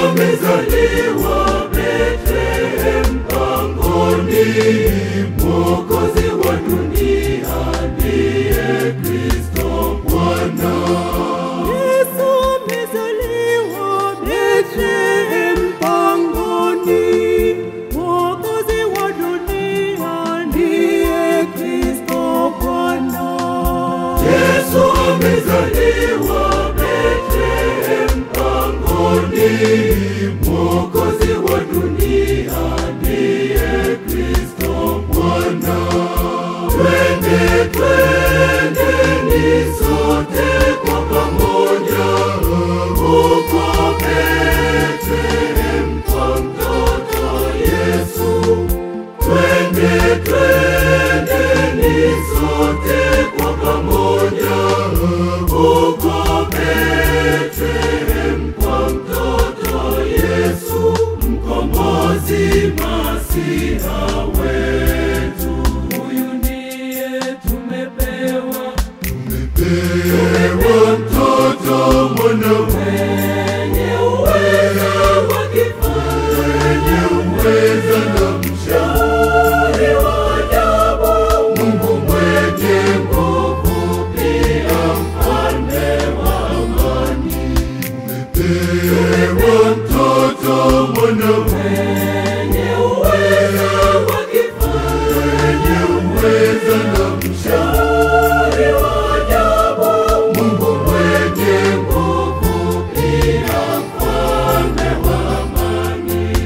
amezaliwa Bethlehem pangoni, Mwokozi wa dunia ndiye Kristo Bwana. Yesu amezaliwa Bethlehem pangoni, Mwokozi wa dunia ndiye Kristo Bwana. Yesu amezaliwa Bethlehem pangoni, Mwokozi wa dunia ndiye Kristo Bwana. Twende, twendeni sote kwa pamoja huko Bethlehem kwa mtoto Yesu. Twende, twendeni sote kwa pamoja huko Bethlehem kwa mtoto Yesu, mkombozi Masiha wetu. Huyu ndiye tumepewa, tumepewa mtoto mwanaume mwenye uweza wa kifalme, mwenye uweza na mshauri wa ajabu, Mungu mwenye nguvu, pia mfalme wa amani. Tumepewa mtoto mwanaume mwenye uweza wa kifalme, mwenye uweza na mshauri wa ajabu, Mungu mwenye nguvu, pia mfalme wa amani.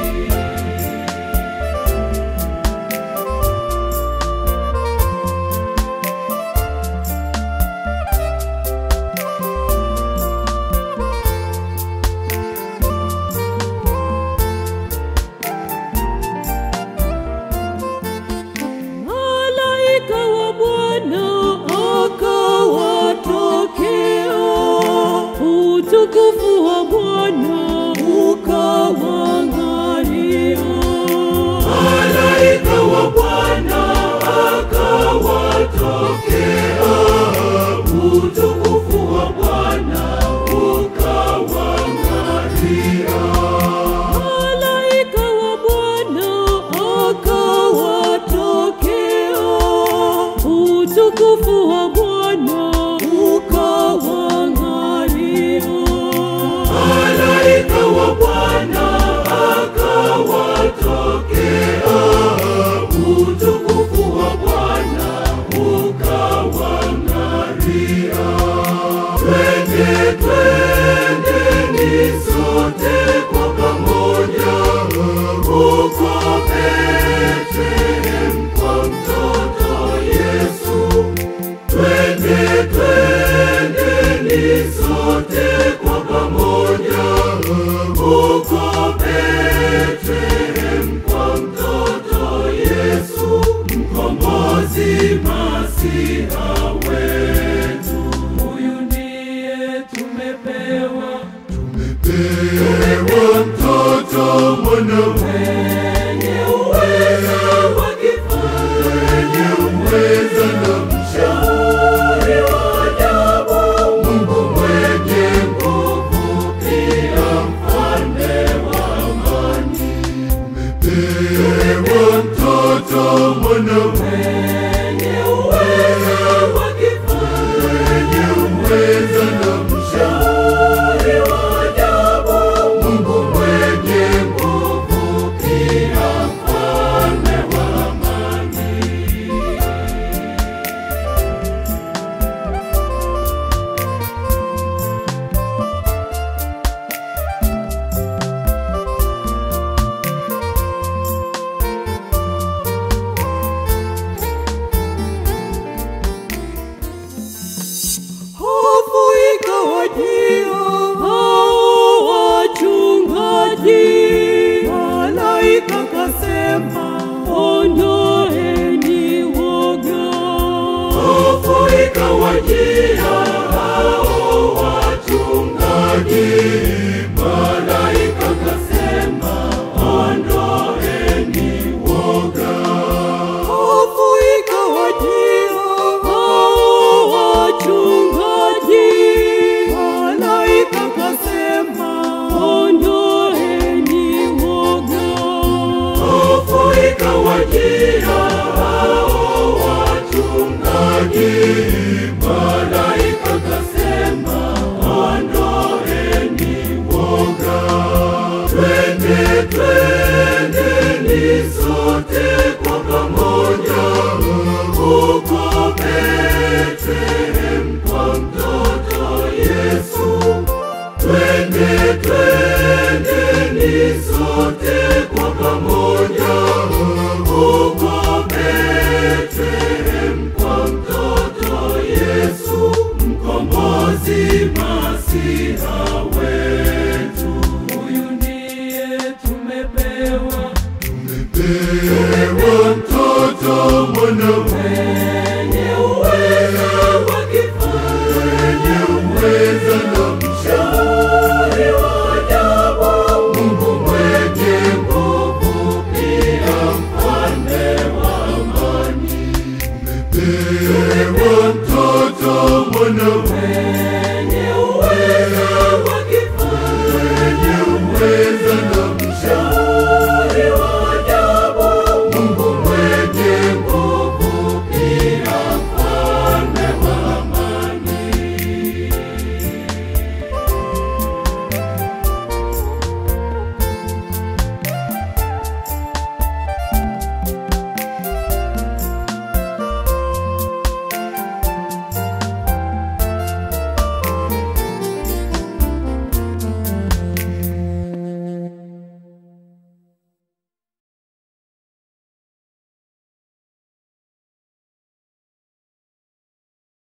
Malaika wa Bwana akawatokea, utukufu wa Bwana ukawang'aria. Malaika wa Bwana akawatokea, utukufu wa Bwana ukawang'aria. Malaika wa Bwana akawatokea, utukufu wa Bwana ukawang'aria. Malaika wa Bwana akawatokea, utukufu wa Bwana ukawang'aria. Twende, twendeni sote kwa pamoja huko Bethlehem kwa mtoto Yesu. Twende, twendeni sote kwa pamoja huko Bethlehem kwa mtoto Yesu, mkombozi Masiha wetu. Huyu ndiye tumepewa, tumepewa mtoto mwanaume mwenye uweza wa kifalme, mwenye uweza na mshauri wa ajabu, Mungu mwenye nguvu, pia mfalme wa amani. Tumepewa mtoto mwanaume mwenye uweza wa kifalme, mwenye uweza na mshauri wa ajabu, Mungu mwenye nguvu, ikawajia hao